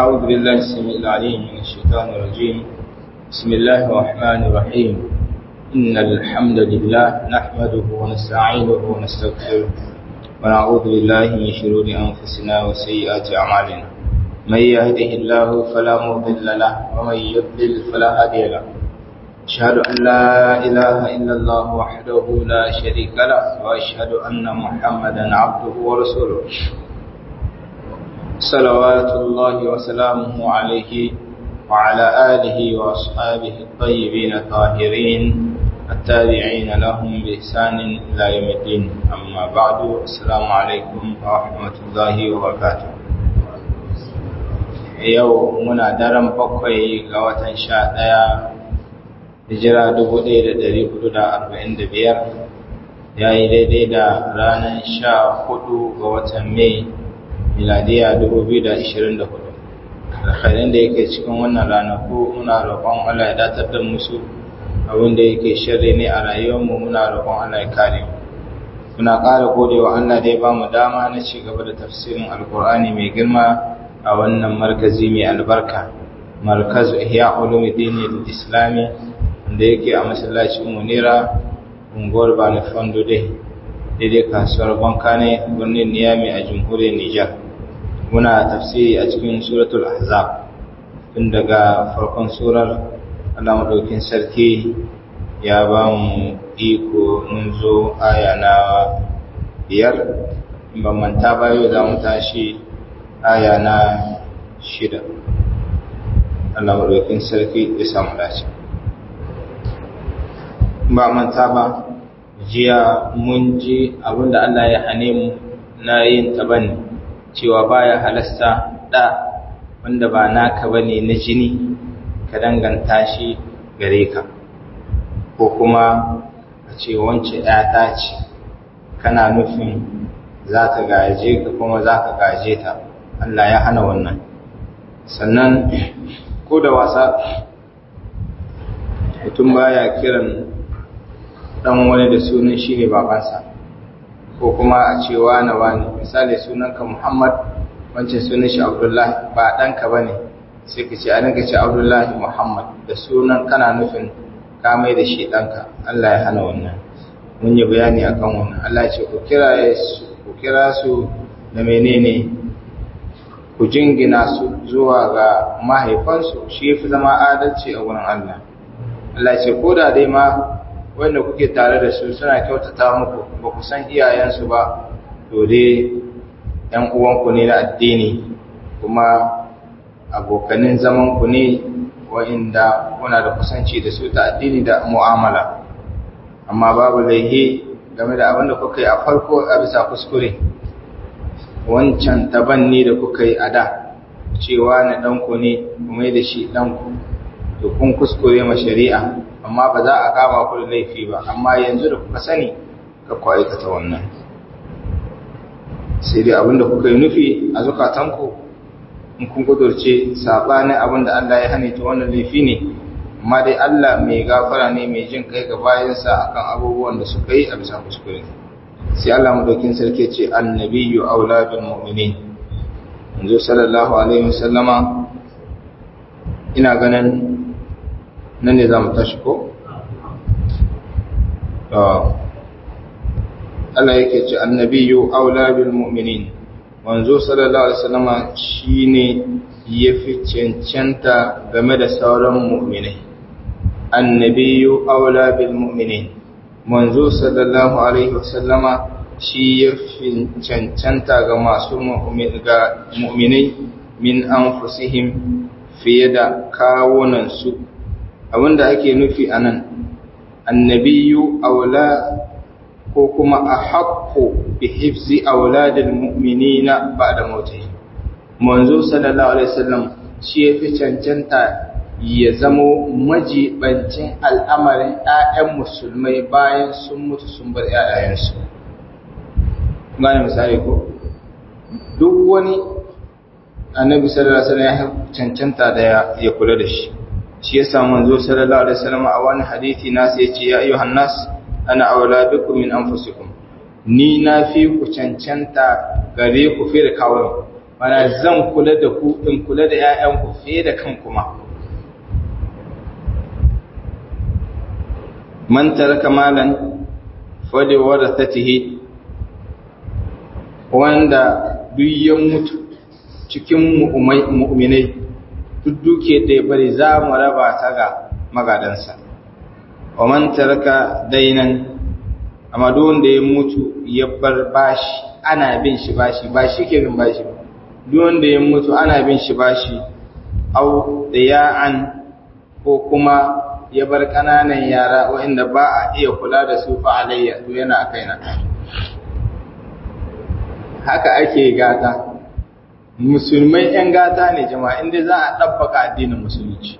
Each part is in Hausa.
أعوذ بالله السميع العليم من الشيطان الرجيم بسم الله الرحمن الرحيم إن الحمد لله نحمده ونستعينه ونستغفره ونعوذ بالله من شرور أنفسنا وسيئات أعمالنا من يهده الله فلا مضل له ومن يضلل فلا هادي له أشهد أن لا إله إلا الله وحده لا شريك له وأشهد أن محمدا عبده ورسوله صلوات الله وسلامه عليه وعلى آله وأصحابه الطيبين الطاهرين التابعين لهم بإحسان إلى يوم الدين أما بعد السلام عليكم ورحمة الله وبركاته yau muna daren bakwai ga watan sha ɗaya hijira dubu ɗaya da ɗari hudu da arba'in da biyar ya yi daidai da ranar sha hudu ga watan mai miladiya 2024 alkhairin da yake cikin wannan ranaku muna roƙon Allah ya datar da musu abin da yake shirri ne a rayuwarmu muna roƙon Allah ya kare mu muna ƙara godewa Allah da ya ba mu dama na ci gaba da tafsirin alkur'ani mai girma a wannan markazi mai albarka markazu ihya ulumuddin islami da yake a masallacin munira unguwar bani fondo dai daidai kasuwar bankane birnin niyami a jamhuriyar nijar muna tafsiri a cikin suratul ahzab tun daga farkon surar allah maɗaukin sarki ya ba mu iko mun zo aya na biyar ba manta bayo za mu tashi aya na shida allah maɗaukin sarki ya samu dace ba manta ba jiya mun ji abinda Allah ya hane mu na yin tabani cewa baya halasta da wanda ba naka bane na jini ka danganta shi gare ka ko kuma a ce wance ta ce kana nufin za ka gaje ka kuma za ka gaje ta Allah ya hana wannan sannan ko da wasa mutum baya kiran dan wani da sunan shi ne babansa ko kuma a ce wane wane misali sunanka muhammad wancan sunan shi abdullahi ba ɗanka ba ne sai ka ce a ninka ce abdullahi muhammad da sunan kana nufin ka mai da shi ɗanka allah ya hana wannan mun yi bayani akan wannan allah ce ku kira su da menene ku jingina su zuwa ga mahaifansu shi fi zama adalci a wurin allah allah ce ko da dai ma wanda kuke tare da su suna kyautata muku ba ku san iyayensu ba to dai ‘yan uwanku ne na addini kuma abokanin zamanku ne wa'inda kuna da kusanci da su ta addini da mu'amala amma babu laihi game da abin da kuka yi a farko a bisa kuskure wancan tabanni da kuka yi a da cewa na ɗanku ne kuma da shi ɗanku to kun kuskure ma shari'a amma ba za a kama ku da laifi ba amma yanzu da kuka sani ka ku aikata wannan sai dai abinda kuka yi nufi a zukatanku in kun kudurce sabanin abinda Allah ya hane ta wannan laifi ne amma dai Allah mai gafara ne mai jin kai ga bayansa akan abubuwan da suka yi a bisa kuskure sai Allah madaukin sarki ce annabiyyu aula bil mu'minin yanzu sallallahu alaihi wasallama ina ganin nan ne za mu tashi ko? Allah yake ce annabiyu aula bil mu'minin wanzo sallallahu alaihi wasallama shine yafi cancanta game da sauran mu'minai annabiyu aula bil mu'minin wanzo sallallahu alaihi wasallama shi yafi cancanta ga masu mu'minai min anfusihim fiye da kawunan su abinda ake nufi a nan annabiyu aula ko kuma a haƙƙo bi hifzi auladil mu'minina ba da mautai manzo sallallahu alaihi wasallam shi ya fi cancanta ya zamo majibancin al'amarin 'ya'yan musulmai bayan sun mutu sun bar 'ya'yayensu gane misali ko duk wani annabi sallallahu alaihi wasallam ya cancanta da ya kula da shi shi yasa manzo sallallahu alaihi wasallam a wani hadisi na sai ce ya ayyuhan nas ana auladukum min anfusikum ni na fi ku cancanta gare ku fi da kawai mana zan kula da ku in kula da ƴaƴanku fiye da kan kuma man taraka malan fali warathatihi wanda duk ya mutu cikin mu'minai duk duke da ya bari za mu raba ta ga magadansa wa man taraka dainan amma duk wanda ya mutu ya bar bashi ana bin shi bashi ba shi ke bin bashi duk wanda ya mutu ana bin shi bashi au diya'an ko kuma ya bar ƙananan yara waɗanda ba a iya kula da su fa alayya to yana a kaina haka ake gata musulmai 'yan gata ne jama'a inda za a ɗabbaka addinin musulunci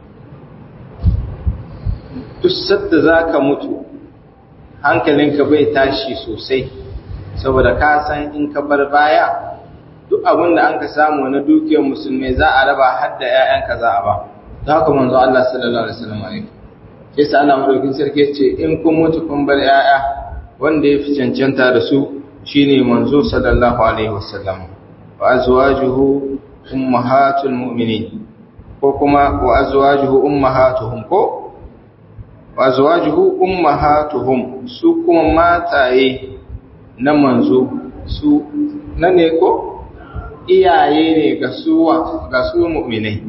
duk sadda za ka mutu hankalinka bai tashi sosai saboda ka san in ka bar baya duk abin da an ka samu na dukiyar musulmai za a raba har da 'ya'yanka za a ba ta haka manzo Allah sallallahu alaihi wasallam alaihi sai sa Allah madaukin sarki ce in kun mutu kun bar 'ya'ya wanda ya fi cancanta da su shine manzo sallallahu alaihi wasallam wa azwajuhu ummahatul mu'minin ko kuma wa azwajuhu ummahatuhum ko wa azwajuhu ummahatuhum su kuma mataye na manzo su na ne ko iyaye ne ga su ga su mu'minai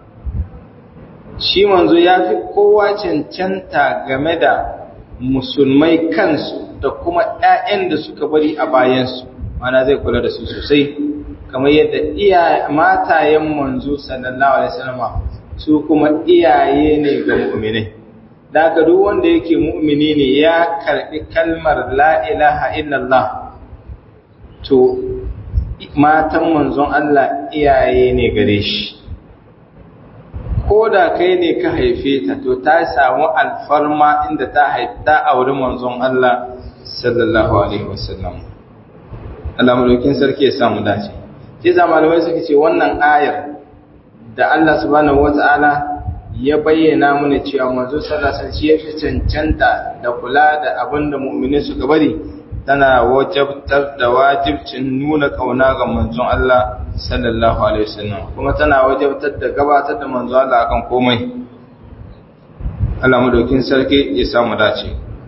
shi manzo ya fi kowa cancanta game da musulmai kansu da kuma ‘ya'yan da suka bari a bayansu mana zai kula da su sosai kamar yadda iya matayen manzo sallallahu alaihi wasallam su kuma iyaye ne ga mu'minai daga duk wanda yake mu'mini ne ya karbi kalmar la ilaha illallah to matan manzon Allah iyaye ne gare shi ko da kai ne ka haife ta to ta samu alfarma inda ta haifta a wurin manzon Allah sallallahu alaihi wasallam Allah madaukin sarki ya samu dace sai za malamai suka ce wannan ayar da Allah subhanahu wata'ala ya bayyana mana cewa manzo sallallahu alaihi wasallam ya fi cancanta da kula da abin da mu'mini suka bari tana wajabtar da wajibcin nuna kauna ga manzon Allah sallallahu alaihi wasallam kuma tana wajabtar da gabatar da manzon Allah akan komai Allah madaukin sarki ya samu dace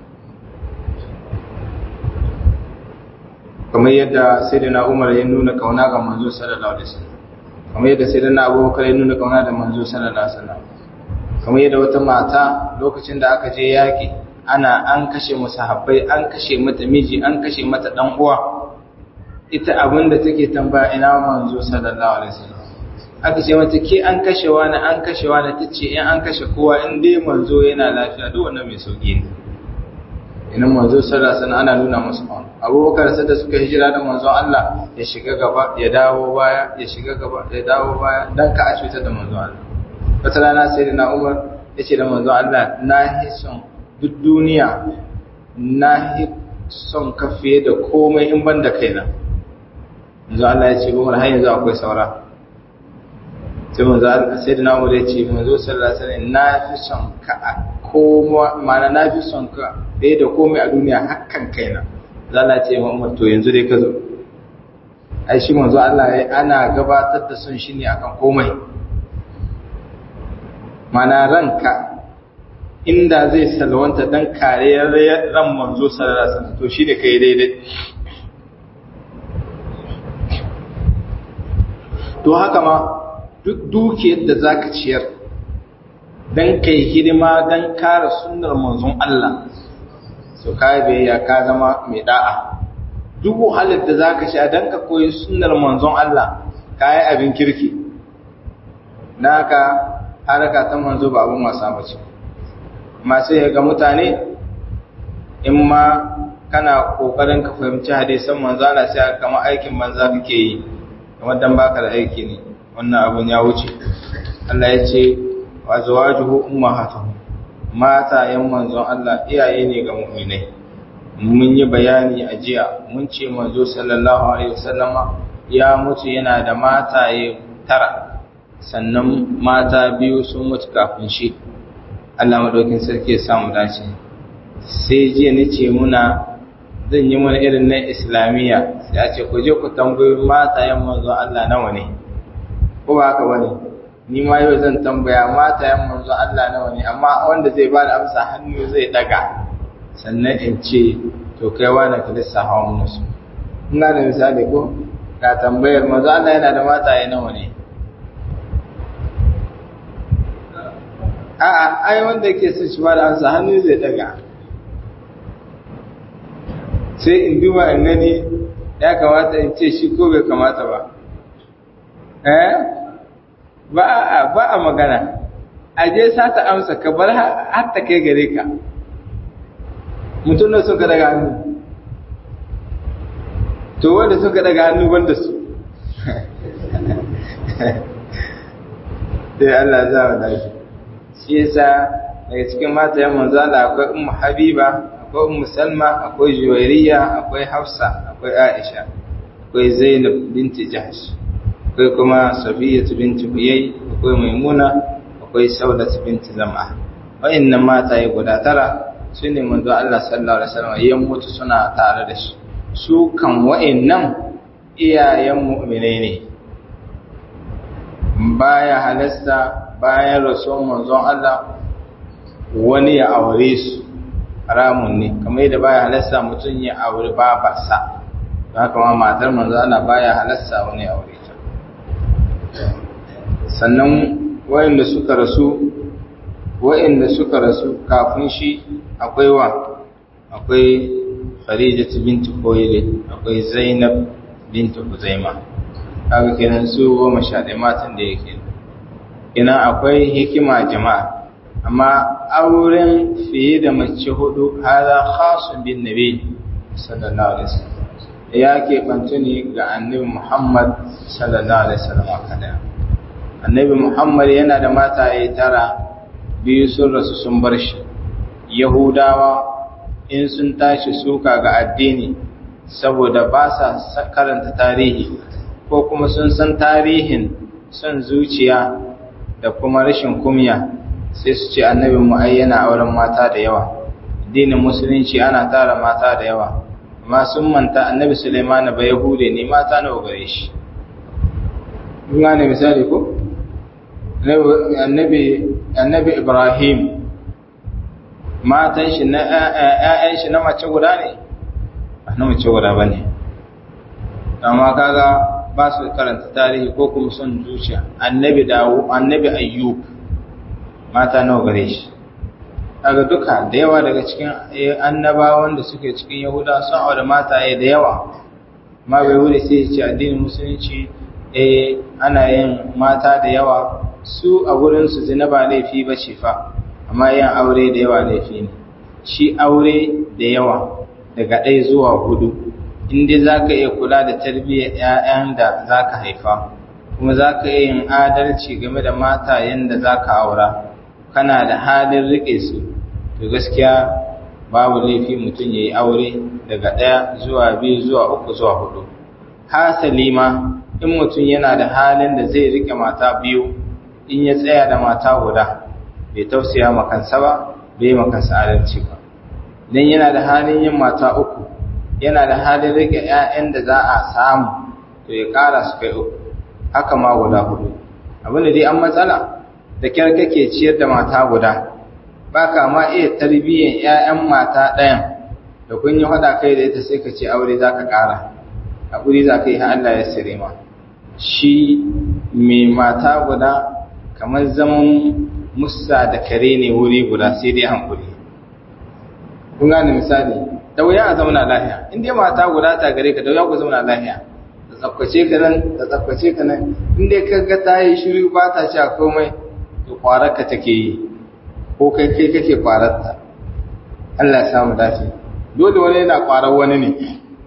kamar yadda sayyidina Umar ya nuna kauna ga manzo sallallahu alaihi wasallam kamar yadda sayyidina Abubakar ya nuna kauna da manzo sallallahu alaihi wasallam kamar yadda wata mata lokacin da aka je yaki ana an kashe musahabbai an kashe mata miji an kashe mata dan uwa ita abinda take tambaya ina manzo sallallahu alaihi wasallam aka ce mata ke an kashe wani an kashe wani tace in an kashe kowa in dai manzo yana lafiya duk wannan mai sauki ne ina manzo sallallahu alaihi wasallam ana nuna musu on abubakar sai da suka hijira da manzo Allah ya shiga gaba ya dawo baya ya shiga gaba ya dawo baya dan ka a cutar da manzo Allah wata rana sai da na Umar yace da manzo Allah na hison duk duniya na son ka fiye da komai in ban da kaina yanzu Allah ya ce umar har yanzu akwai saura sai manzo sai da namu da ce manzo sallallahu alaihi wasallam na fi son ka a koma mana na fi son ka fiye da komai a duniya hakan kaina za Allah ce ma umar to yanzu dai ka zo ai shi manzo Allah ya ana gabatar da son shi ne akan komai mana ranka inda zai salwanta dan kariyar ran manzo sallallahu alaihi wasallam to shi da kai daidai to haka ma duk dukiyar da zaka ciyar dan kai hidima dan kare sunnar manzon Allah so kai biyayya ka zama mai da'a duk wahalar da zaka sha dan ka koyi sunnar manzon Allah kai abin kirki naka haraka ta manzo ba abun wasa bace masu ga mutane in ma kana kokarin ka fahimci hadisan manzo Allah sai kama aikin manza kake yi kamar dan baka da aiki ne wannan abun ya wuce Allah ya ce wa zawajuhu ummahatuhum mata yan manzon Allah iyaye ne ga mu'minai mun yi bayani a jiya mun ce manzo sallallahu alaihi wasallama ya mutu yana da mataye tara sannan mata biyu sun mutu kafin shi Allah madaukin sarki ya samu dace sai jiya nace muna zan yi mana irin na islamiyya sai a ce ku je ku tambayi matayen manzo Allah nawa ne ko ba haka bane ni ma yau zan tambaya mata yan manzo Allah nawa ne amma wanda zai ba da amsa hannu zai daga sannan in ce to kai wani ka lissafa mun su ina da misali ko ka tambayar manzo Allah yana da mataye nawa ne a'a ai wanda yake son shi ba da amsa hannu zai daga sai in duba in gani ya kamata in ce shi ko bai kamata ba eh ba a ba a magana a je sata amsa ka bar har ta kai gare ka mutum da suka daga hannu to wanda suka daga hannu banda su sai Allah za mu dace shi yasa daga cikin matayen manzo Allah akwai ummu habiba akwai ummu salma akwai juwairiya akwai hafsa akwai aisha akwai zainab binti jahsh akwai kuma safiyatu binti huyay akwai maimuna akwai saudat binti zam'a wayannan mataye guda tara su ne manzo Allah sallallahu alaihi wasallam ya mutu suna tare da shi su kan wayannan iyayen mu'mine ne baya halasta bayan rasuwan manzon Allah wani ya aure su haramun ne kamar yadda baya halasta mutum ya aure babarsa don haka ma matar manzon Allah baya halasta wani ya aure ta sannan wayanda suka rasu wayanda suka rasu kafin shi akwai wa akwai Khadija binti Khuwailid akwai Zainab binti Huzaima kaga kenan su goma sha ɗaya matan da yake ina akwai hikima jama'a amma auren fiye da mace hudu hada khasun bin nabi sallallahu alaihi wasallam ya ke bantu ne ga annabi Muhammad sallallahu alaihi wasallam kada annabi Muhammad yana da mataye tara biyu sun rasu sun bar shi yahudawa in sun tashi suka ga addini saboda ba sa karanta tarihi ko kuma sun san tarihin son zuciya da kuma rashin kumya sai su ce annabin mu ai yana auren mata da yawa addinin musulunci ana tara mata da yawa amma sun manta annabi Sulaiman ba yahude ne mata nawa gare shi kun gane misali ko annabi annabi Ibrahim matan shi na ƴaƴan shi na mace guda ne ba na mace guda bane amma kaga ba su karanta tarihi ko kuma son zuciya annabi dawo annabi ayyub mata nawa gare shi daga duka da yawa daga cikin annabawan da suke cikin yahuda sun aure mataye da yawa ma bai wuri sai ce addinin musulunci eh ana yin mata da yawa su a gurin su zina ba laifi ba ce fa amma yin aure da yawa laifi ne shi aure da yawa daga ɗaya zuwa hudu inda za ka iya kula da tarbiyyar 'ya'yan da za ka haifa kuma za ka iya yin adalci game da mata yadda za ka aura kana da halin riƙe su to gaskiya babu laifi mutum ya yi aure daga ɗaya zuwa biyu zuwa uku zuwa hudu hasali ma in mutum yana da halin da zai riƙe mata biyu in ya tsaya da mata guda bai tausaya makansa ba bai makansa adalci ba don yana da halin yin mata uku yana da halin rike ‘ya'yan da za a samu to ya ƙara su kai uku haka ma guda hudu abinda dai an matsala da kyar kake ciyar da mata guda ba ka ma iya tarbiyyar ‘ya'yan mata ɗayan da kun yi haɗa kai da ita sai ka ce aure za ka ƙara haƙuri za ka yi ha Allah ya sire ma shi mai mata guda kamar zaman musa da kare ne wuri guda sai dai hankuri kun gane misali da wuya a zauna lahiya in dai mata guda ta gare ka da wuya ku zauna lahiya da tsafkace ka nan da tsafkace ka nan in dai ka ga ta yi shiru ba ta ci a komai to kwarar ka take yi ko kai kai kake kwarar ta Allah ya samu dace dole wani yana kwarar wani ne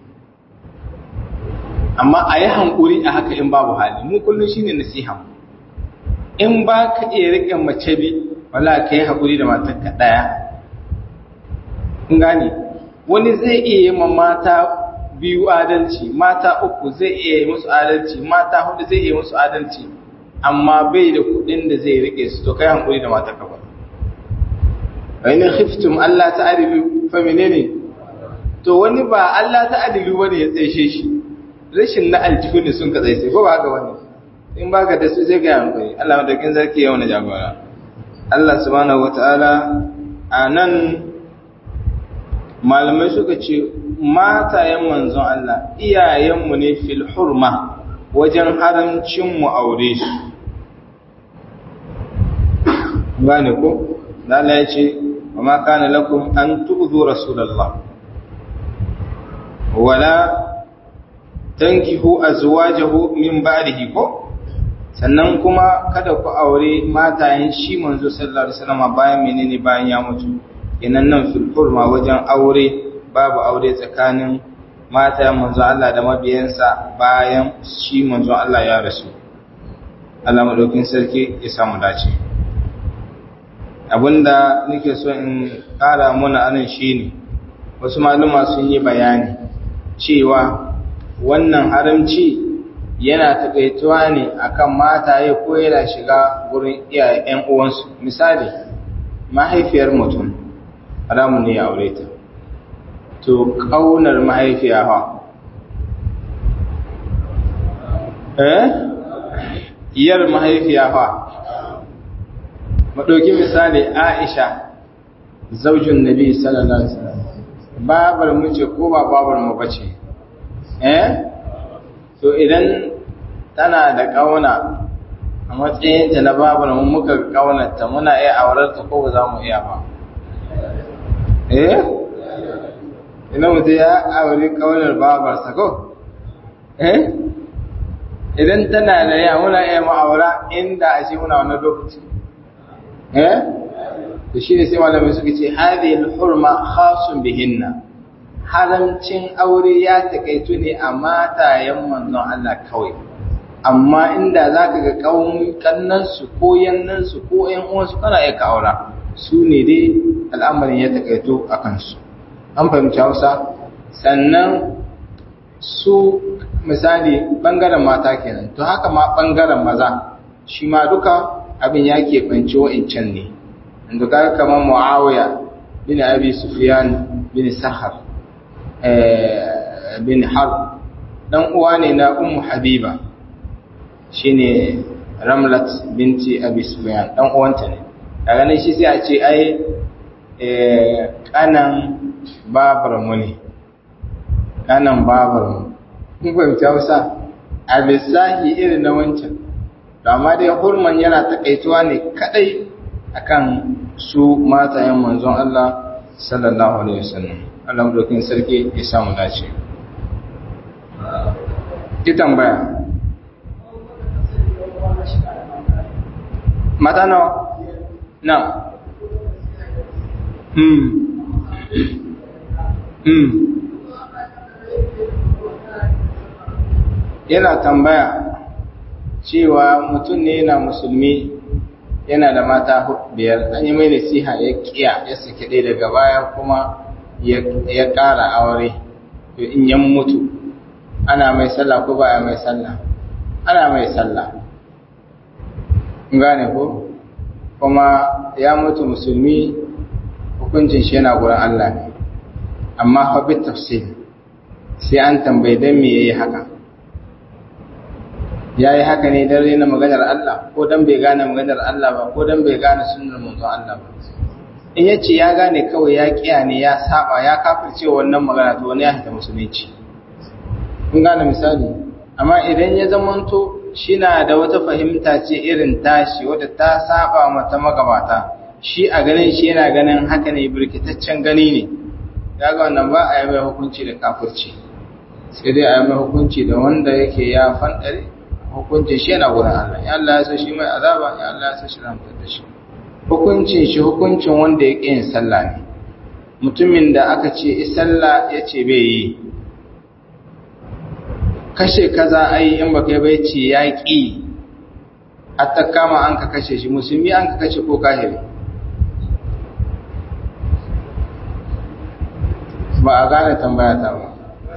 amma a yi hankuri a haka in babu hali mu kullum shine nasiha in ba ka iya riƙe mace bi wala ka yi haƙuri da matarka ɗaya in gane wani zai iya yi ma mata biyu adalci mata uku zai iya yi musu adalci mata hudu zai iya musu adalci amma bai da kudin da zai rike su to kai hankuri da mata kafa wa in khiftum Allah ta'dilu fa menene to wani ba Allah ta'dilu bane ya tsaye shi rashin na aljihu ne sun ka tsaye ko ba haka wani in baka da su sai ka yi hankali Allah madaukin sarki yau na jagora Allah subhanahu wataala a nan malamai suka ce matayen manzon Allah iyayenmu ne fil hurma wajen haramcin mu aure su gane ko Allah ya ce wa ma kana lakum an tu'zu rasulullah wala tankihu azwajahu min ba'dihi ko sannan kuma kada ku aure matayen shi manzo sallallahu alaihi wasallam bayan menene bayan ya mutu inan nan fil hurma wajen aure babu aure tsakanin matayen manzo Allah da mabiyansa bayan shi manzo Allah ya rasu Allah madaukin sarki ya samu dace abinda nake so in kara muna anan shine wasu maluma sun yi bayani cewa wannan haramci yana takaituwa ne akan mataye ko yana shiga gurin iyayen uwansu misali mahaifiyar mutum haramun ne ya aure ta to kaunar mahaifiya ha eh iyar mahaifiya ha madauki misali Aisha zaujin Nabi sallallahu alaihi wasallam babar mu ce ko ba babar mu bace eh to idan tana da kauna a matsayin ta na babar mu muka kaunarta muna iya aurar ta ko ba za mu iya ba eh ina mutum ya aure kaunar babarsa ko eh idan tana da ya muna iya ma'aura inda a ce muna wani lokaci eh da shi ne sai malamai suka ce hadhihi al-hurma khasun bihinna haramcin aure ya takaitu ne a matayen manzon Allah kawai amma inda zaka ga kannan su ko yannan su ko ƴan uwan su kana iya aura su ne dai al'amarin ya takaitu a kansu an fahimci Hausa sannan su misali bangaren mata kenan to haka ma bangaren maza shi ma duka abin ya keɓance wa'incan ne inda kaga kamar muawiya bin abi sufyan bin sahar bin harb dan uwa ne na ummu habiba shine ramlat binti abi sufyan dan uwanta ne daga nan shi sai a ce ai kanan babar mu ne kanan babar mu kun fahimci Hausa a lissahi irin na wancan to amma dai hurman yana takaituwa ne kadai akan su matayen manzon Allah sallallahu alaihi wasallam Allah dokin sarki ya samu dace ki tambaya mata nawa na hmm hmm yana tambaya cewa mutum ne yana musulmi yana da mata biyar an yi mai nasiha ya kiya ya sake ɗaya daga baya kuma ya ƙara aure to in yan mutu ana mai sallah ko baya mai sallah ana mai sallah gane ko kuma ya mutu musulmi hukuncin shi yana gurin Allah ne amma fa bi tafsir sai an tambayi dan me yayi haka ya yi haka ne don rena maganar Allah ko don bai gane maganar Allah ba ko don bai gane sunan manzon Allah ba in ya ce ya gane kawai ya kiya ne ya saba ya kafirce wannan magana to wani ya hita musulunci kun gane misali amma idan ya zamanto shi na da wata fahimta ce irin tashi wadda ta saba mata magabata shi a ganin shi yana ganin haka ne birkitaccen gani ne ya ga wannan ba a yi mai hukunci da kafirci sai dai a yi mai hukunci da wanda yake ya fanɗare hukuncin shi yana wurin Allah ya Allah ya so shi mai azaba ya Allah ya so shi ramtar da shi hukuncin shi hukuncin wanda ya ƙi yin sallah ne mutumin da aka ce sallah ya ce bai yi kashe kaza ai in baka yi bai ce ya ƙi hatta kama an ka kashe shi musulmi an ka kashe ko kahiri ba a gane tambaya ta ba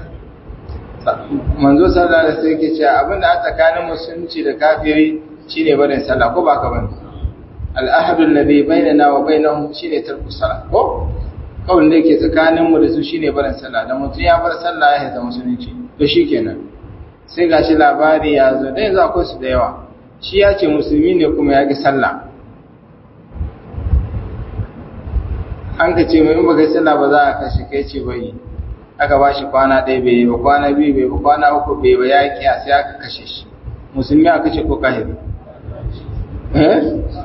manzo sallallahu alaihi wasallam yake cewa abinda a tsakanin musulunci da kafiri shine barin sallah ko ba ka bane al-ahadu alladhi bainana wa bainahum shine tarku salah ko kawai da yake tsakanin mu da su shine barin sallah da mutum ya bar sallah ya haita musulunci to shikenan sai gashi labari ya zo dai za akwai su da yawa shi ya ce musulmi ne kuma ya ki sallah an ka ce mai in baka sallah ba za a kashe kai ce bai aka ba shi kwana ɗaya bai yi ba kwana biyu bai ba kwana uku bai ba ya ki sai aka kashe shi musulmi aka ce ko kahiri eh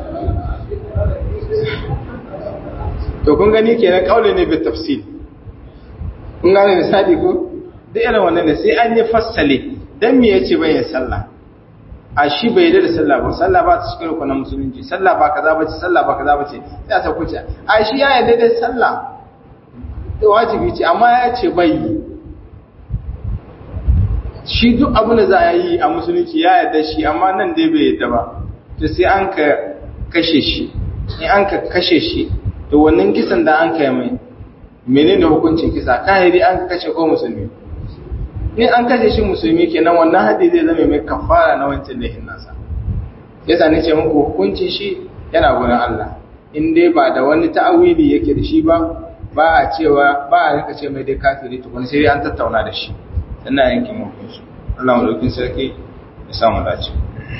to kun gani kenan kaule ne bi tafsil kun gane misali ko duk irin wannan ne sai an yi fassale dan me yace bai yin sallah a shi bai da sallah ba sallah ba ta cikin rukunin musulunci sallah ba kaza bace sallah ba kaza bace sai a sauko ce a shi ya yarda da sallah da wajibi ce amma ya ce bai yi shi duk abin da za a yi a musulunci ya yarda shi amma nan dai bai yarda ba to sai an ka kashe shi in an ka kashe shi to wannan kisan da an kai mai menene hukuncin kisa kahiri an kashe ko musulmi in an kashe shi musulmi kenan wannan hadisi zai zama mai kafara na wancan lahin nasa yasa nace muku hukuncin shi yana gurin Allah in dai ba da wani ta'awili yake da shi ba ba a cewa ba a rika ce mai dai kafiri to sai dai an tattauna da shi sannan yanke mafi shi Allah madaukin sarki ya samu dace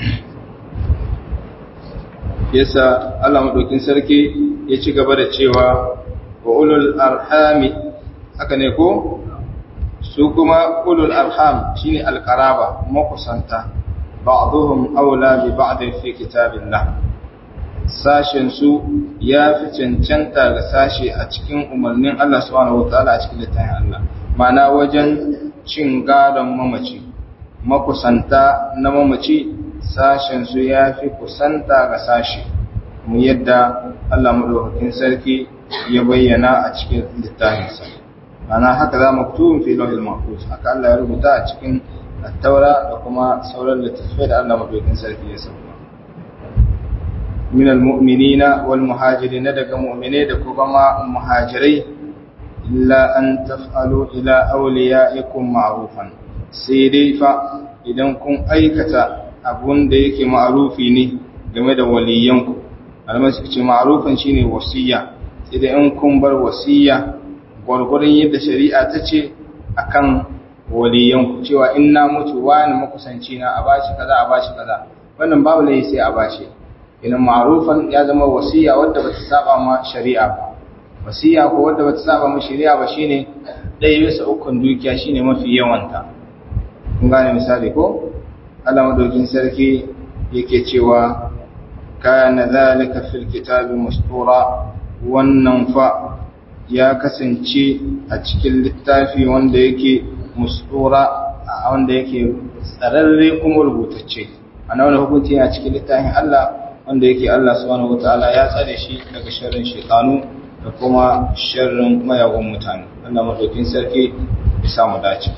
yasa Allah madaukin sarki ya ci gaba da cewa wa ulul arhami haka ne ko su kuma ulul arham shine alqaraba makusanta ba'dhum aula bi ba'd fi kitabillah sashen su ya fi cancanta ga sashe a cikin umarnin Allah subhanahu wataala a cikin littafin Allah ma'ana wajen cin gadon mamaci makusanta na mamaci sashen su ya fi kusanta ga sashe mu yadda Allah madaukakin sarki ya bayyana a cikin littafinsa ana haka za maktubun fi lauhil mahfuz haka Allah ya rubuta a cikin at-taura da kuma sauran littattafai da Allah madaukakin sarki ya sauka min al-mu'minina wal muhajirin daga mu'mine da kuma muhajirai illa an taf'alu ila awliyaikum ma'rufan sai dai fa idan kun aikata abun da yake ma'rufi ne game da waliyanku alman suka ce ma'rufan shine wasiya sai da in kun bar wasiya gwargwadon yadda shari'a ta ce akan waliyanku cewa in na mutu wani makusanci na a bashi kaza a bashi kaza wannan babu lai sai a bashi idan ma'rufan ya zama wasiya wadda bata saba ma shari'a ba wasiya ko wadda bata saba ma shari'a ba shine ɗaya bisa ukun dukiya shine mafi yawanta kun gane misali ko Allah madaukin sarki yake cewa kana zalika fil kitabi mustura wannan fa ya kasance a cikin littafi wanda yake mustura wanda yake tsararre kuma rubutacce ana wani hukunci a cikin littafin Allah wanda yake Allah subhanahu wataala ya tsare shi daga sharrin shaytanu da kuma sharrin mayagun mutane Allah madaukin sarki ya samu dace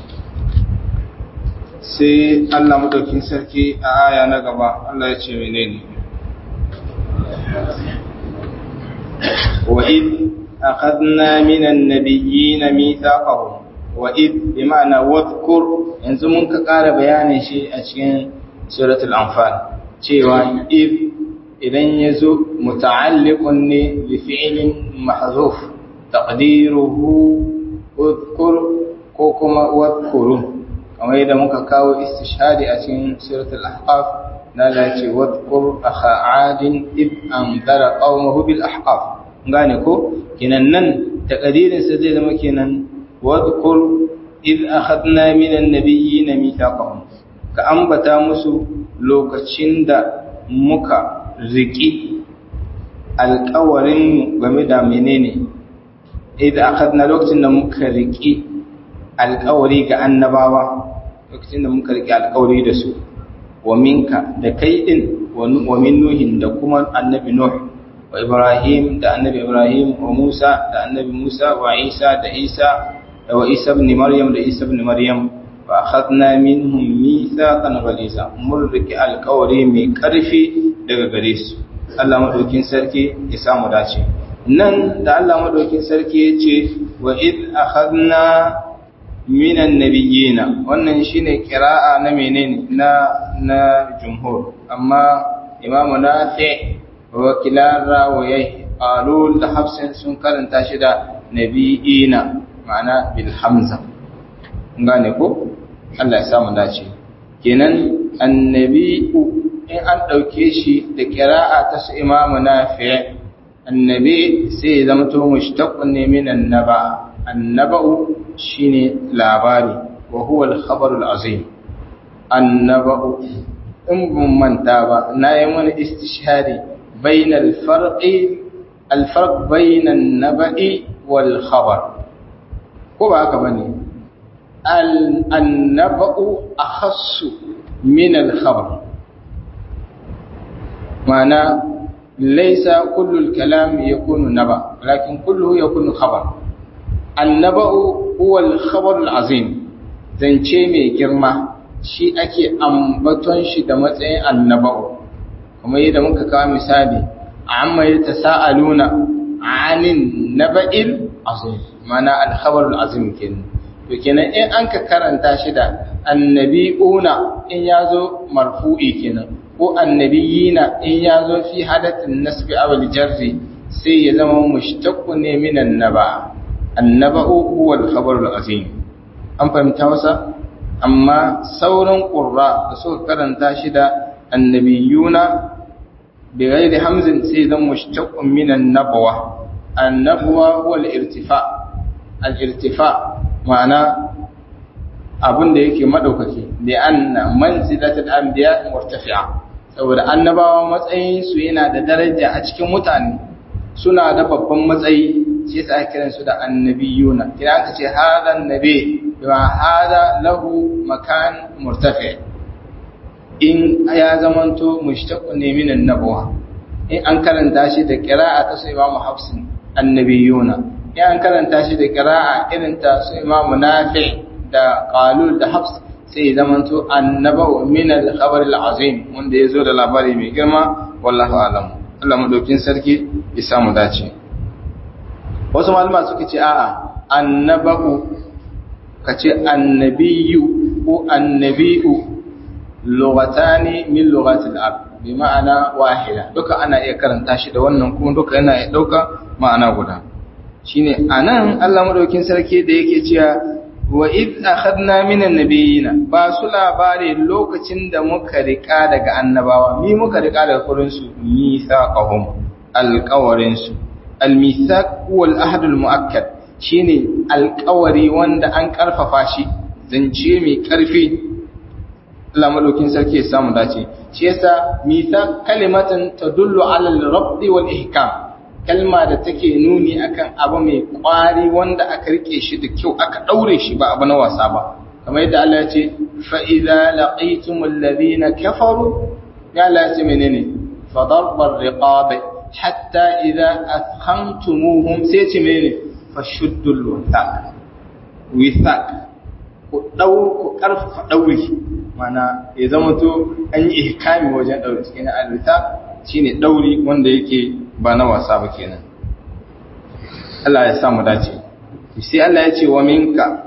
sai Allah madaukin sarki a aya na gaba Allah ya ce menene وإذ أخذنا من النبيين ميثاقهم وإذ بمعنى واذكر yanzu mun ka ƙara bayanin shi a cikin suratul anfal cewa id idan ya zo muta'alliqun ne bi fi'lin mahzuf taqdiruhu udhkur ko kuma wadhkuru kamar yadda muka kawo istishhadi a cikin suratul ahqaf na da ce wadhkur akha adin id anzara qaumahu bil ahqaf gane ko kenan nan taqdirin sa zai zama kenan wadhkur id akhadna min an-nabiyyin mithaqahum ka ambata musu lokacin da muka riki alƙawarin game da menene id akhadna lokacin da muka riki alƙawari ga annabawa lokacin da muka riki alƙawari da su wa minka da kai din wa min nuhin da kuma annabi nuh wa ibrahim da annabi ibrahim wa musa da annabi musa wa isa da isa da wa isa ibn maryam da isa ibn maryam fa akhadna minhum mithaqan ghaliza mun riki alƙawari mai ƙarfi daga gare su Allah madaukin sarki ya samu dace nan da Allah madaukin sarki ya ce wa id akhadna minan nabiyina wannan shine kira'a na menene na na jumhur amma imamu nafi wa kilara wa yayi qalul da hafsin sun karanta shi da nabiyina ma'ana bil hamza gane ko Allah ya samu dace kenan annabi'u in an ɗauke shi da ƙira'a ta su imamu na fiye annabi sai ya zama to mushtaqun ne min annaba annaba'u shine labari wa huwa al-khabar al-azim annaba'u in bin manta ba na yi wani istishhari bain al-farqi al-farq bain an-naba'i wal khabar ko ba haka bane al-annaba'u akhassu min al-khabar ma'ana laysa kullu al-kalam yakunu naba lakin kulluhu yakunu khabar annaba'u huwa al-khabar al-azim zance mai girma shi ake ambaton shi da matsayin annaba'u kuma yadda muka kawo misali amma yatasaaluna anin naba'il azim mana al-khabar al-azim kenan to kenan in an ka karanta shi da annabi'una in yazo marfu'i kenan ko annabiyina in yazo fi hadathin nasbi aw al-jarri sai ya zama mushtaqun ne min annaba annaba'u huwa al-khabar al-azim an fahimta wasa amma sauran qurra da suka karanta shi da annabiyuna bi ghairi hamzin sai zama mushtaqun min an-nabwa an-nabwa huwa al-irtifa al-irtifa ma'ana abin da yake madaukaki da anna manzilatul anbiya murtafi'a saboda annabawa matsayin su yana da daraja a cikin mutane suna da babban matsayi shi yasa ake kiran su da annabiyuna kina aka ce hadha annabi bima hadha lahu makan murtafi in ya zamanto mushtaqun ne min annabawa in an karanta shi da qira'a ta sai Imam Hafsin annabiyuna in an karanta shi da qira'a irin ta su Imam Nafi da Qalul da Hafs sai ya zamanto annaba'u min al-khabar al-azim wanda yazo da labari mai girma wallahu a'lam Allah madaukin sarki ya samu dace wasu malama suka ce a'a annaba'u kace annabiyyu ko annabi'u lughatani min lughatil arab bi ma'ana wahida duka ana iya karanta shi da wannan kuma duka yana iya dauka ma'ana guda shine anan Allah madaukin sarki da yake cewa wa id akhadna minan nabiyina ba su labari lokacin da muka rika daga annabawa mi muka rika daga kurin su mithaqahum alqawarin su almithaq huwa alahd almuakkad shine alqawari wanda an karfafa shi zance mai karfi Allah madaukin sarki ya samu dace shi yasa mithaq kalimatan tadullu ala al-rabt wal ihkam kalma da take nuni akan abu mai kwari wanda aka rike shi da kyau aka daure shi ba abu na wasa ba kamar yadda Allah ya ce fa idza laqitumul ladina kafaru ya Allah ya ce menene fa darbar riqab hatta idza athkhantumuhum sai ce menene fa shuddul wathaq withaq ku dau ku karfafa dauri mana ya zama to an yi ihkami wajen daure cikin al-withaq shine dauri wanda yake ba na wasa ba kenan Allah ya samu dace sai Allah ya ce wa minka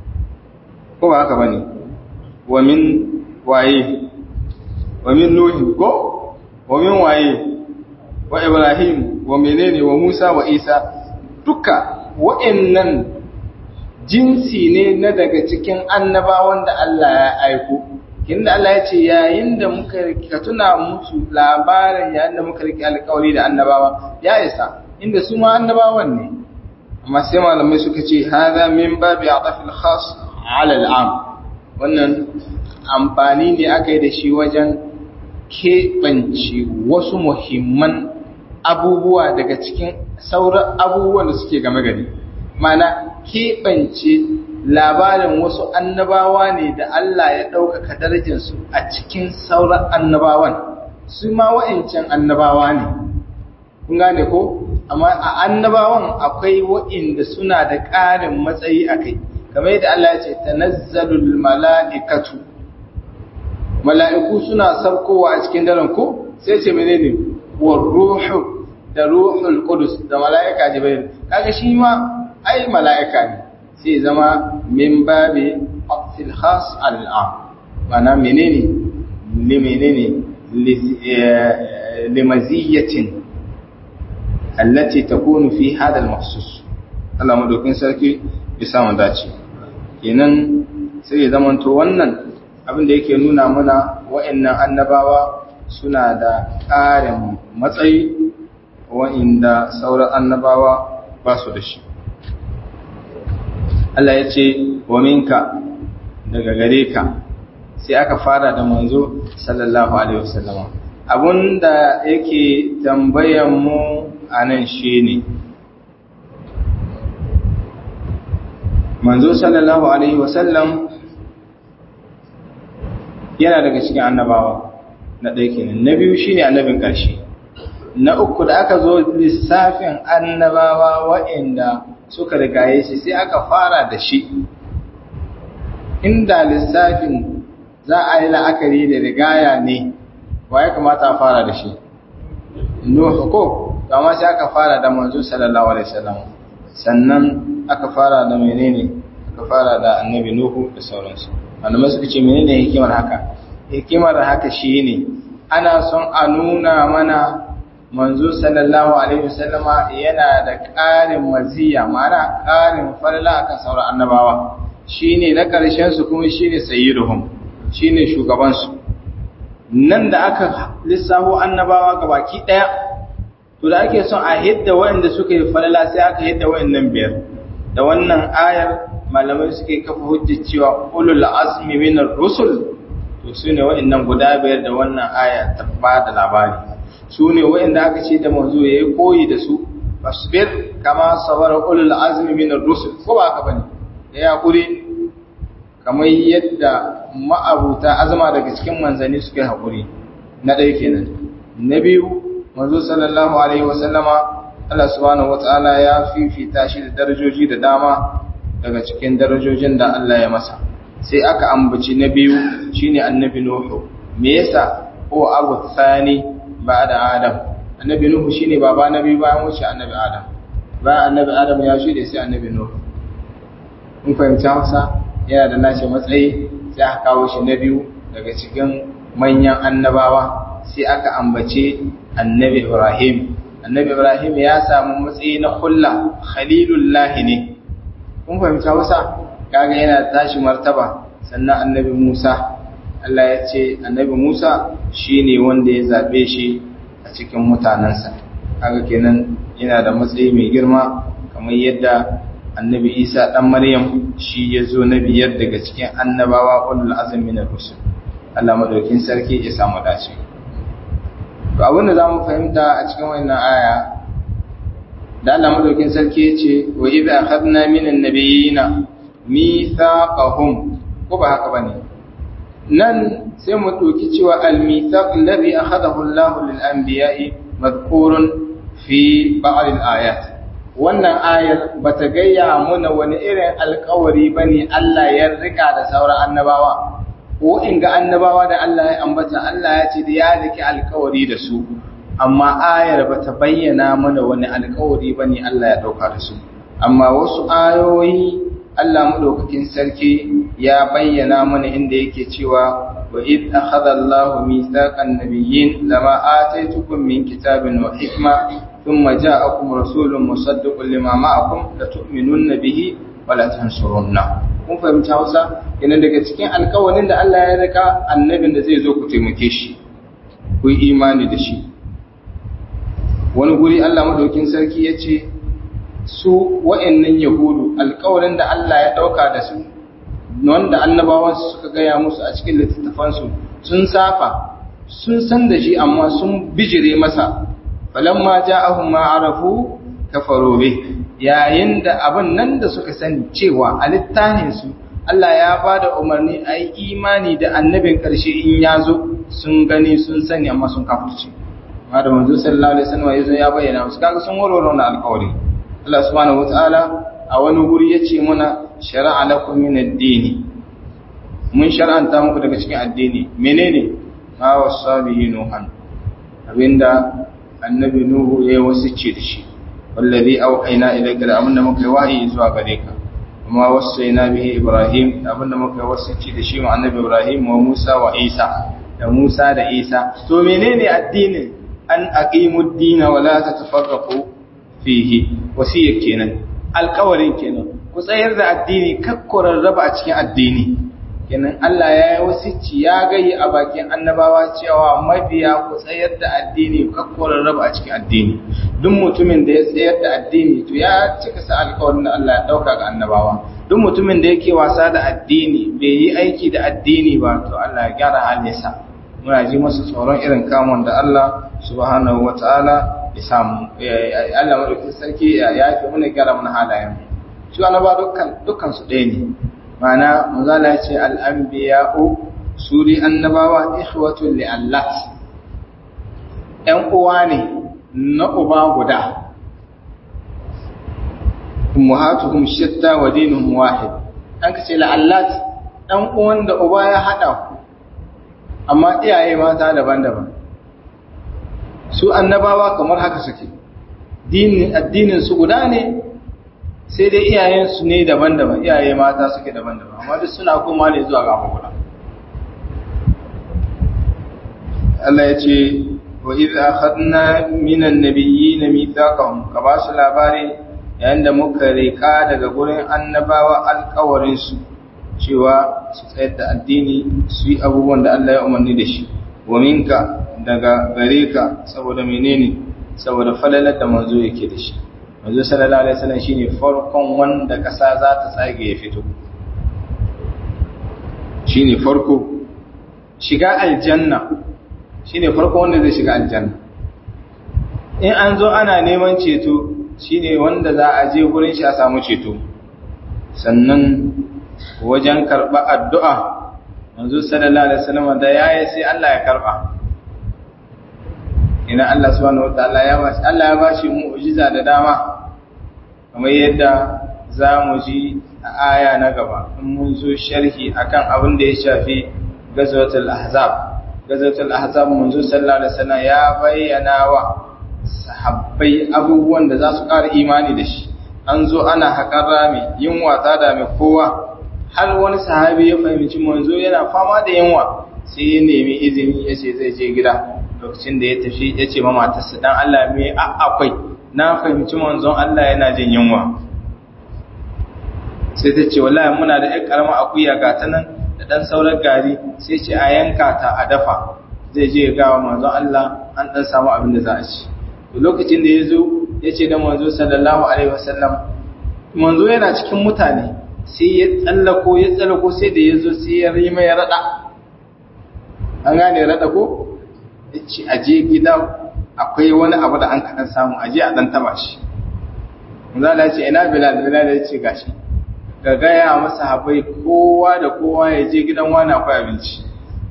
ko ba haka bane wa min waye wa min nuhi ko wa min waye wa ibrahim wa menene wa musa wa isa duka wa'annan jinsi ne na daga cikin annabawan da Allah ya aiko inda Allah ya ce yayin da muka ka tuna musu labarin yayin da muka rike alƙawari da annabawa ya isa inda su ma annabawan ne amma sai malamai suka ce hadha min babi atafil khas ala al'am wannan amfani ne aka yi da shi wajen keɓance wasu muhimman abubuwa daga cikin sauran abubuwan da suke game gari mana keɓance labarin wasu annabawa ne da Allah ya ɗaukaka darajarsu a cikin sauran annabawan su ma wa'incan annabawa ne kun gane ko amma a annabawan akwai wa'inda suna da ƙarin matsayi a kai kamar yadda Allah ya ce tanazzalul mala'ikatu mala'iku suna sarkowa a cikin daren ko sai ce menene wa ruhu da ruhul qudus da mala'ika jibril kaga shi ma ai mala'ika ne sai zama min babi aqfil khas al'am mana menene li menene li maziyatin allati takunu fi hada al-mahsus Allah madaukin sarki ya samu dace kenan sai ya zamanto wannan abin da yake nuna mana wa'annan annabawa suna da ƙarin matsayi wa'inda sauran annabawa ba su da shi Allah ya ce wa minka daga gare ka sai aka fara da manzo sallallahu alaihi wasallama abunda yake tambayan mu anan shine manzo sallallahu alaihi wasallam yana daga cikin annabawa na ɗaya kenan na biyu shine annabin ƙarshe na uku da aka zo lissafin annabawa waɗanda suka rigaye shi sai aka fara da shi inda lissafin za a yi la'akari da rigaya ne wa ya kamata a fara da shi nuhu ko amma sai aka fara da manzo sallallahu alaihi wasallam sannan aka fara da menene aka fara da annabi nuhu da sauransu malamai suka ce menene hikimar haka hikimar haka shine ana son a nuna mana manzo sallallahu alaihi wasallama yana da ƙarin maziya ma'ana ƙarin falala akan sauran annabawa shine na ƙarshen su kuma shine sayyiduhum shine shugaban su nan da aka lissafo annabawa gabaki daya to da ake son a hidda waɗanda suka yi falala sai aka hidda waɗannan biyar da wannan ayar malamai suke kafa hujjar cewa ulul azmi minar rusul to su ne waɗannan guda biyar da wannan aya ta ba da labari su ne waɗanda aka ce da manzo ya yi koyi da su fasbir kama sabara ulul azmi minar rusul ko ba haka bane ya hakuri kamar yadda ma'abuta azama daga cikin manzanni suka yi hakuri na ɗaya kenan na biyu manzo sallallahu alaihi wasallama Allah subhanahu wataala ya fifita shi da darajoji da dama daga cikin darajojin da Allah ya masa sai aka ambaci na biyu shine annabi nuhu me yasa ko abu thani ba'da adam annabi nuhu shine baba na biyu bayan wuce annabi adam bayan annabi adam ya shude sai annabi nuhu mun fahimci Hausa yana da nashi matsayi sai aka kawo shi na biyu daga cikin manyan annabawa sai aka ambace annabi Ibrahim annabi Ibrahim ya samu matsayi na kulla khalilullah ne kun fahimci Hausa kaga yana tashi martaba sannan annabi Musa Allah ya ce annabi Musa shine wanda ya zabe shi a cikin mutanansa kaga kenan yana da matsayi mai girma kamar yadda annabi Isa dan Maryam shi ya zo na biyar daga cikin annabawa ulul azmi na rusul Allah madaukin sarki ya samu dace to abin da zamu fahimta a cikin wannan aya da Allah madaukin sarki ya ce wa idza akhadna minan nabiyina mithaqahum ko ba haka bane nan sai mu ɗauki cewa al-mithaq alladhi akhadahu Allah lil anbiya'i madhkurun fi ba'd al-ayat wannan ayar bata gayya muna wani irin alƙawari bane Allah ya rika da sauran annabawa ko in ga annabawa da Allah ya ambata Allah ya ce da ya rike alƙawari da su amma ayar bata bayyana mana wani alƙawari bane Allah ya dauka da su amma wasu ayoyi Allah madaukakin sarki ya bayyana mana inda yake cewa wa id akhadha Allahu mithaqan nabiyyin lama ataytukum min kitabin wa hikma thumma ja'akum rasulun musaddiqun lima ma'akum la tu'minunna bihi wa la tansurunna kun fahimta Hausa yana daga cikin alƙawarin da Allah ya rika annabin da zai zo ku taimake shi ku yi imani da shi wani guri Allah madaukakin sarki ya ce su wa'annan yahudu alkawarin da Allah ya dauka da su wanda annabawan suka gaya musu a cikin littattafansu sun safa sun san da shi amma sun bijire masa falamma ja'ahum ma arafu kafaru bih yayin da abin nan da suka sani cewa a littafin su Allah ya bada umarni a yi imani da annabin karshe in ya zo sun gani sun sani amma sun kafirce amma da manzo sallallahu alaihi wasallam ya zo ya bayyana musu kaga sun warware wannan alƙawari Allah subhanahu wataala a wani guri yace muna shar'a lakum min ad-din mun shar'anta muku daga cikin addini menene ma wasabihi nuhan abinda annabi nuhu ya wasice da shi wallazi auhayna ilayka da abinda muka yi wahayi zuwa gare ka kuma wasaina bihi ibrahim abinda muka yi wasice da shi ma annabi ibrahim wa musa wa isa da musa da isa to menene addinin an aqimud din wa la tatafarraqu fihi wasiyar kenan alkawarin kenan ku tsayar da addini kakkurar raba a cikin addini kenan Allah ya yi wasicci ya gayi a bakin annabawa cewa mabiya ku tsayar da addini kakkorar raba a cikin addini duk mutumin da ya tsayar da addini to ya cika sa alƙawarin da Allah ya dauka ga annabawa duk mutumin da yake wasa da addini bai yi aiki da addini ba to Allah ya gyara halinsa muna ji masa tsoron irin kamun da Allah subhanahu wataala ya samu Allah madaukakin sarki ya yafi muna gyara mana halayen shi annaba dukkan dukkan su ɗaya ne ma'ana manzala ce al-anbiya'u suri annabawa ikhwatun li Allah ƴan uwa ne na uba guda ummahatuhum shatta wa dinuhum wahid an kace la'allat dan uwan da uba ya hada ku amma iyaye mata daban-daban su annabawa kamar haka suke dinin addinin su guda ne sai dai iyayen su ne daban-daban iyaye mata suke daban-daban amma duk suna koma ne zuwa ga guda Allah ya ce wa idh akhadna minan nabiyyin mithaqahum ka ba su labari yayin da muka rika daga gurin annabawa alƙawarin su cewa su tsayar da addini su yi abubuwan da Allah ya umarni da shi wa minka daga gare ka saboda menene saboda falalar da manzo yake da shi manzo sallallahu alaihi wasallam shine farkon wanda kasa za ta tsage ya fito shine farko shiga aljanna shine farko wanda zai shiga aljanna in an zo ana neman ceto shine wanda za a je gurin shi a samu ceto sannan wajen karɓa addu'a manzo sallallahu alaihi wasallam da yayi sai Allah ya karɓa ina Allah subhanahu wataala ya bashi Allah ya bashi mu'jiza da dama kamar yadda za mu ji a aya na gaba in mun zo sharhi akan abin da ya shafi gazwatul ahzab gazwatul ahzab manzo sallallahu alaihi wasallam ya bayyana wa sahabbai abubuwan da za su ƙara imani da shi an zo ana haƙar rami yunwa ta dame kowa har wani sahabi ya fahimci manzo yana fama da yunwa sai ya nemi izini ya ce zai je gida lokacin da ya tafi ya ce ma matarsa dan Allah me akwai na fahimci manzon Allah yana jin yunwa sai ta ce wallahi muna da ƴan karama akuya ga ta nan da dan sauran gari sai ce a yanka ta a dafa zai je ga manzon Allah an dan samu abin da za a ci lokacin da ya zo ya ce da manzo sallallahu alaihi wasallam manzo yana cikin mutane sai ya tsallako ya tsallako sai da ya zo sai ya rima ya rada an gane rada ko ya ce aje gida akwai wani abu da an kaɗan samu aje a ɗan taba shi manzala ya ce ina bilal bilal ya ce gashi ga gaya masa habai kowa da kowa ya je gidan wani akwai abinci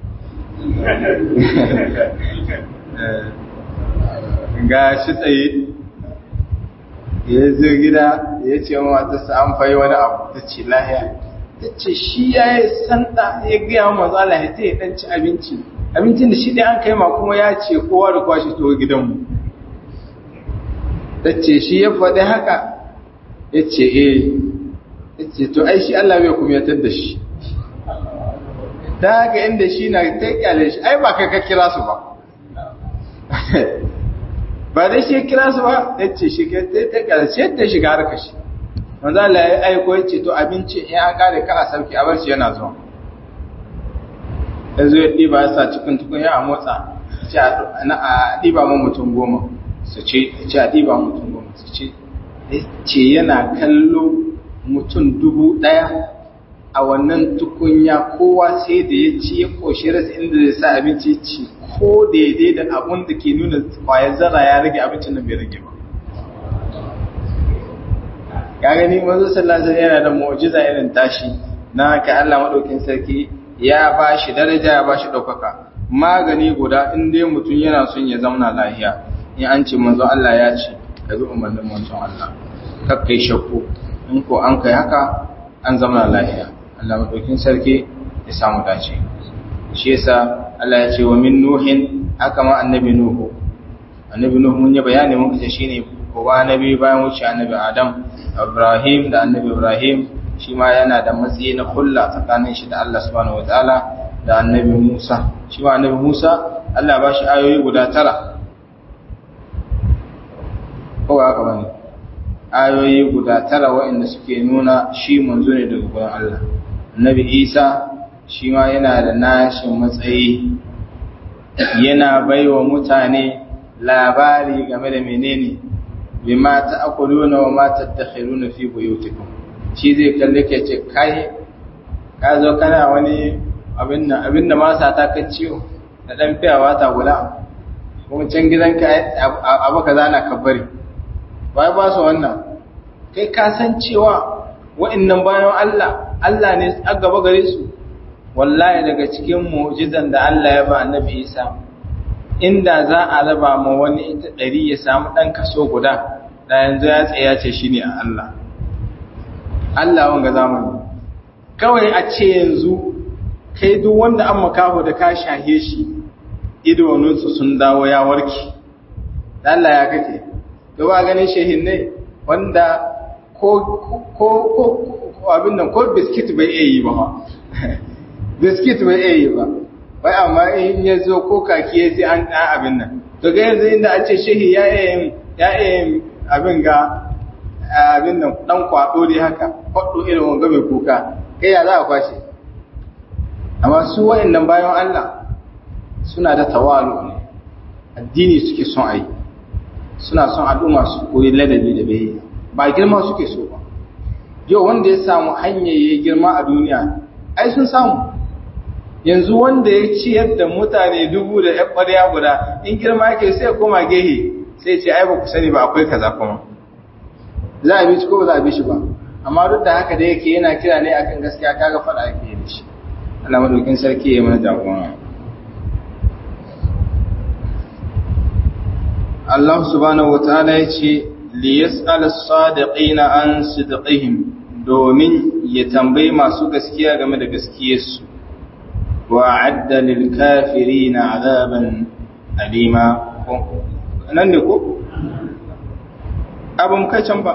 ga shi tsaye ya zo gida ya ce wa matarsa an fayi wani abu ta ce lahiya ta ce shi ya yi santa ya gaya wa mazala ya ta yi ɗan ci abinci abincin da shi dai an kai ma kuma ya ce kowa da kowa shi to gidanmu ta ce shi ya faɗi haka ya ce eh ya ce to ai shi Allah bai kuma yatar da shi ta haka inda shi na ta kyale shi ai ba kai ka kira su ba ba dai shi kira su ba ya ce shi ta ta ƙarshe ta shiga harka shi wanda Allah ya aiko ya ce to abinci in an kare ka a sauki a barci yana zuwa ya zo ya ɗiba ya sa cikin tukun ya motsa a ɗiba mu mutum goma su ce ce a ɗiba mutum goma su ce ce yana kallo mutum dubu ɗaya a wannan tukunya kowa sai da ya ci ya ƙoshi rasa inda zai sa abinci ci ko daidai da abun da ke nuna kwayar zara ya rage abincin nan bai rage ba ya gani manzo sallallahu alaihi yana da mu'jiza irin tashi na ka Allah madaukin sarki ya ba shi daraja ya ba shi daukaka magani guda in dai mutum yana son ya zauna lafiya in an ce manzo Allah ya ce ka bi umarnin manzon Allah kar kai shakku in ko an kai haka an zauna lafiya Allah madaukin sarki ya samu dace shi yasa Allah ya ce wa min nuhin haka ma annabi nuhu annabi nuhu mun yi bayani mun kace shine kowa annabi bayan wuce annabi adam ibrahim da annabi ibrahim shi ma yana da matsayi na kulla tsakanin shi da Allah subhanahu wataala da annabi musa shi ma annabi musa Allah ba shi ayoyi guda tara ko haka bane ayoyi guda tara waɗanda suke nuna shi manzo ne daga gurin Allah annabi isa shi ma yana da nashin matsayi yana baiwa mutane labari game da menene bima ta'kuluna wa ma tadakhiruna fi buyutikum shi zai kalle ke ce kai ka zo kana wani abin nan abin da ma sa ta kan ciwo da dan fiyawa ta gula kuma can gidanka abu kaza na kabbari bai ba su wannan kai ka san cewa wa'annan bayan Allah Allah ne a gaba gare su wallahi daga cikin mu'jizan da Allah ya ba annabi Isa inda za a raba ma wani ita ɗari ya samu ɗan kaso guda da yanzu ya tsaya ce shi ne a Allah Allah wanga zamani kawai a ce yanzu kai duk wanda an makaho da ka shahe shi idanunsu sun dawo ya warke Allah ya kake da ba ganin shehin ne wanda ko ko ko abin nan ko biskit bai iya yi ba biskit bai iya yi ba bai amma in ya zo ko kaki ya sai an ɗan abin nan to ga yanzu inda an ce shehi ya iya ya iya abin ga abin nan ɗan kwaɗo dai haka kwaɗo irin wanga mai kuka kai ya za a kwashe amma su wa'annan bayan Allah suna da tawalu ne addini suke son a yi suna son al'umma su koyi ladabi da bai ba girma suke so ba yau wanda ya samu hanyar ya girma a duniya ai sun samu yanzu wanda ya ciyar da mutane dubu da ‘yan ɓarya guda in girma yake sai koma gehe sai ce ai ba ku sani ba akwai kaza kuma za a bi shi ko ba za a bi shi ba amma duk da haka da yake yana kira ne akan gaskiya kaga faɗa ake yi da shi Allah madaukin sarki ya mana jagora Allah subhanahu wataala ya ce li yas'al as-sadiqina an sidqihim domin ya tambayi masu gaskiya game da gaskiyarsu وأعد للكافرين عذابا أليما nan ne ko? abin kai can ba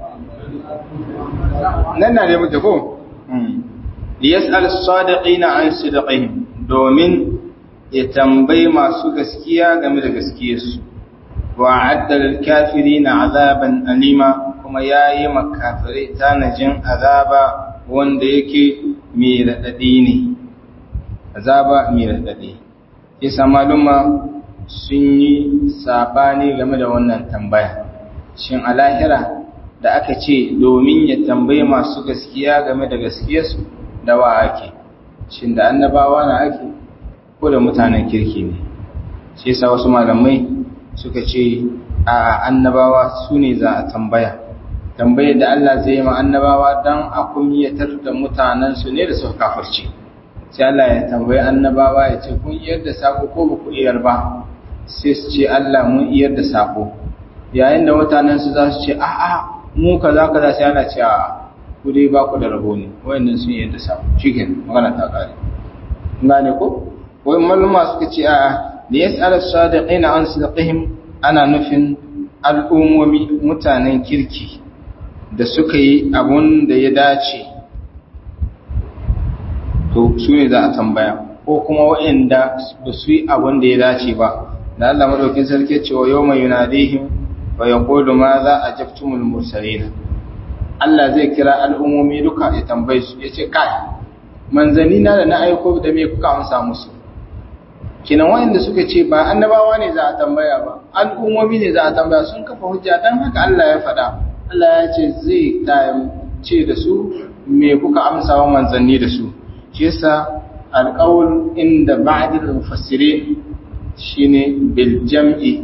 nan na ne muke ko? liyas'al sadiqina an sidqihim domin ya tambayi masu gaskiya game da gaskiyarsu wa adda lil kafirina azaban alima kuma yayi makafirai tanajin azaba wanda yake mai radadi ne azaba mai raɗaɗe isa maluma sun yi saɓani game da wannan tambaya shin a lahira da aka ce domin ya tambayi masu gaskiya game da gaskiyarsu da wa ake shin da annabawa na ake ko da mutanen kirki ne shi yasa wasu malamai suka ce a annabawa su ne za a tambaya tambayar da Allah zai yi ma annabawa don a kumyatar da mutanensu ne da suka kafirce sai Allah ya tambayi annabawa ya ce kun iyar da sako ko ba ku iyar ba sai su ce Allah mun iyar da sako yayin da mutanen su za su ce a a mu kaza kaza sai ana ce a ku dai ba ku da rabo ne wayannan sun iyar da sako shikin magana ta kare gane ko wai maluma suka ce a a da yas'al as-sadiqina an sidqihim ana nufin al'ummomi mutanen kirki da suka yi abun da ya dace to su ne za a tambaya ko kuma waɗanda ba su yi abin da ya dace ba da Allah madaukin sarki cewa yau mai yunadihim wa ya kodu ma za a jaftumul mursalina Allah zai kira al'ummomi duka ya tambaye su ya ce kai manzanni na da na aiko da me kuka amsa musu kinan waɗanda suka ce ba annabawa ne za a tambaya ba al'ummomi ne za a tambaya sun kafa hujja dan haka Allah ya faɗa Allah ya ce zai ce da su me kuka amsa wa manzanni da su shi yasa alƙawul inda ba'dil mufassirin shine bil jam'i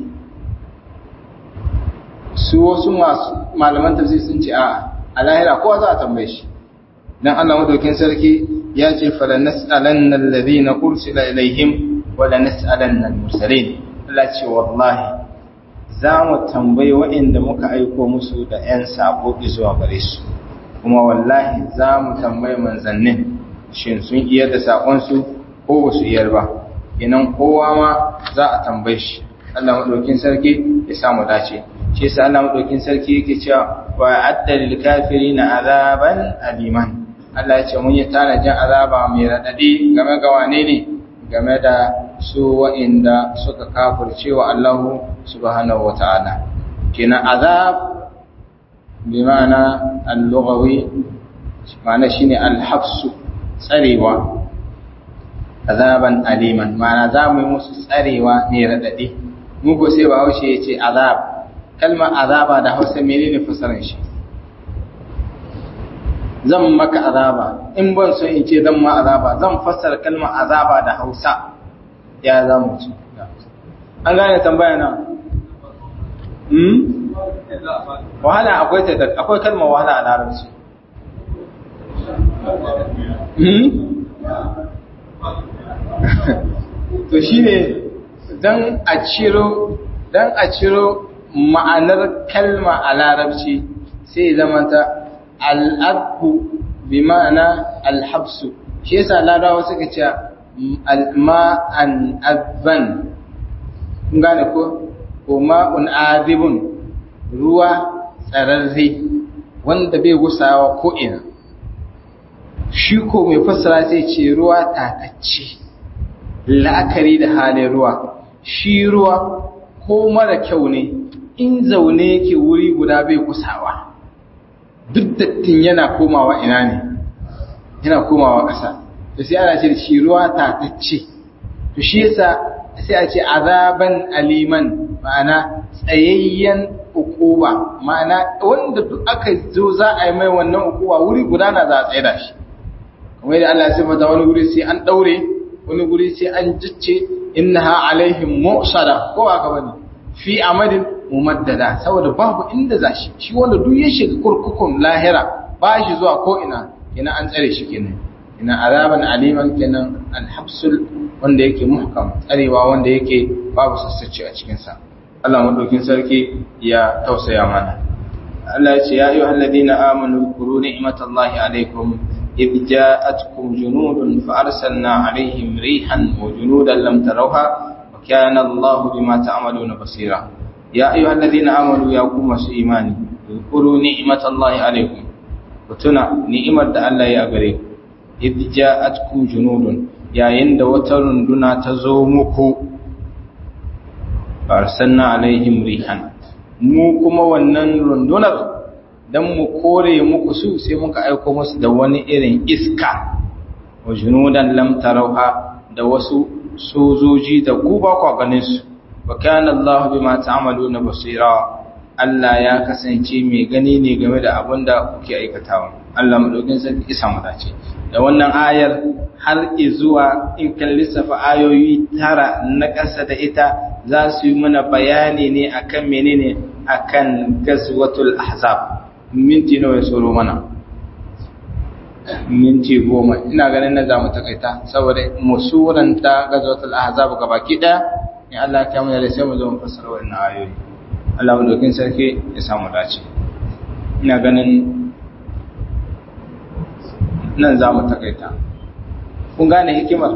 su wasu masu malaman tafsir sun ce a a lahira kowa za a tambaye shi dan Allah madaukin sarki ya ce fala nas'alanna alladhina ursila ilaihim wa la nas'alanna al-mursalin Allah ce wallahi za mu tambayi waɗanda muka aiko musu da 'yan sako zuwa gare su kuma wallahi za mu tambayi manzannin shin sun iyar da saƙonsu ko ba su iyar ba inan kowa ma za a tambaye shi Allah maɗaukin sarki ya samu dace shi yasa Allah maɗaukin sarki yake cewa wa adda lil kafirina azaban aliman Allah ya ce mun yi tanajin azaba mai radadi game ga wane ne game da su wa'inda suka kafirce wa Allah subhanahu wata'ala kenan azab bi ma'ana al-lughawi ma'ana shine al-habsu tsarewa azaban aliman ma'ana za mu yi musu tsarewa mai raɗaɗi muku sai ba haushe ya ce azab kalmar azaba da hausa menene fasaran shi zan maka azaba in ban so in ce zan ma azaba zan fassara kalmar azaba da hausa ya za mu ci an gane tambaya na hmm? wahala akwai ta akwai kalmar wahala a larabci hmm? to shine dan a ciro dan a ciro ma'anar kalma a larabci sai zama ta al'adbu bi ma'ana alhabsu shi yasa larabawa suka ce ma'an adban kun gane ko ko ma'un adibun ruwa tsararre wanda bai gusawa ko ina shi ko mai fassara sai ce ruwa tatacce la'akari da halin ruwa shi ruwa ko mara kyau ne in zaune yake wuri guda bai kusawa duk dattin yana komawa ina ne yana komawa ƙasa to sai ana ce shi ruwa tatacce to shi yasa sai a ce azaban aliman ma'ana tsayayyen ukuba ma'ana wanda duk aka zo za a yi mai wannan ukuba wuri guda na za a tsaye da shi kamar yadda Allah ya sifata wani wuri sai an daure wani guri sai an jicce innaha alaihim mu'sada ko aka bane fi amadin mumaddada saboda babu inda zashi shi wanda duk ya shiga kurkukun lahira ba shi zuwa ko ina kenan an tsare shi kenan ina azaban aliman kenan alhabsul wanda yake muhkam tsarewa wanda yake babu sassace a cikin sa Allah madaukin sarki ya tausaya mana Allah ya ce ya ayyuhal ladina amanu kuru ni'matallahi alaikum إذ جاءتكم جنود فأرسلنا عليهم ريحا وجنودا لم تروها وكان الله بما تعملون بصيرا يا أيها الذين آمنوا يا قوم إيماني اذكروا نعمة الله عليكم وتنا نعمة الله يا غريب إذ جاءتكم جنود يا يند وترن دنا تزومكو فأرسلنا عليهم ريحا mu kuma wannan rundunar don mu kore muku su sai muka aiko musu da wani irin iska wa junudan lam tarauha da wasu sojoji da ku ba ku ganin su wa kana Allah bima ta'maluna basira Allah ya kasance mai gani ne game da abin da kuke aikatawa Allah madaukin sarki isa mu dace da wannan ayar har zuwa in kan lissafa ayoyi tara na ƙasa da ita za su yi mana bayani ne akan menene akan gazwatul ahzab minti nawa ya tsoro mana minti goma ina ganin na zamu takaita saboda musuranta gazwatul ahzab gabaki daya in Allah ya mu da sai mu zo mu fassara wannan ayoyi Allah mu dokin sarki ya samu dace ina ganin nan zamu takaita kun gane hikimar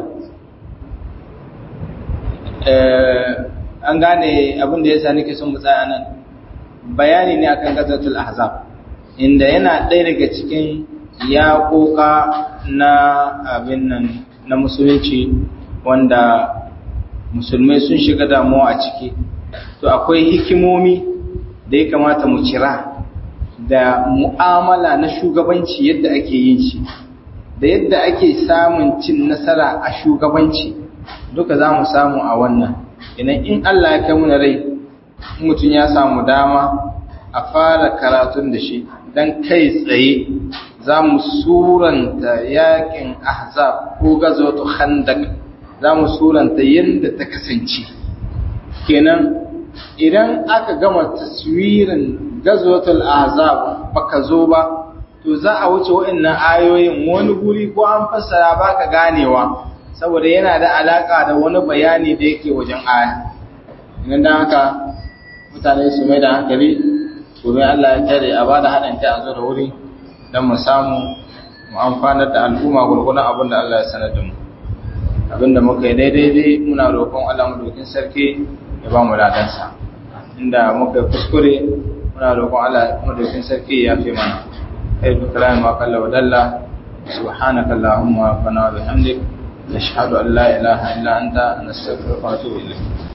eh an gane abin da yasa nake son mu tsaya nan bayani ne akan gazwatul ahzab inda yana ɗaya daga cikin yaƙoƙa na abin nan na musulunci wanda musulmai sun shiga damuwa a ciki to akwai hikimomi da ya kamata mu cira da mu'amala na shugabanci yadda ake yin shi da yadda ake samun cin nasara a shugabanci duka za mu samu a wannan idan in Allah ya kai mu rai mutum ya samu dama a fara karatun da shi don kai tsaye za mu suranta yakin ahzab ko gazoto khandak za mu suranta yadda ta kasance kenan idan aka gama taswirin gazotul ahzab baka zo ba to za a wuce waɗannan ayoyin wani guri ko an fassara baka ganewa saboda yana da alaka da wani bayani da yake wajen aya idan dan haka mutane su mai da hankali domin Allah ya tare a bada haɗin kai a zo da wuri don mu samu mu amfanar da al'umma gurgunan abin da Allah ya sanar da mu abin da muka yi daidai dai muna roƙon Allah mu dokin sarki ya ba mu ladansa inda muka yi kuskure muna roƙon Allah mu dokin sarki ya fi mana kai bi kalamin ma kalla wa dalla subhanaka allahumma wa bihamdik nashhadu an la ilaha illa anta nastaghfiruka wa atubu ilayk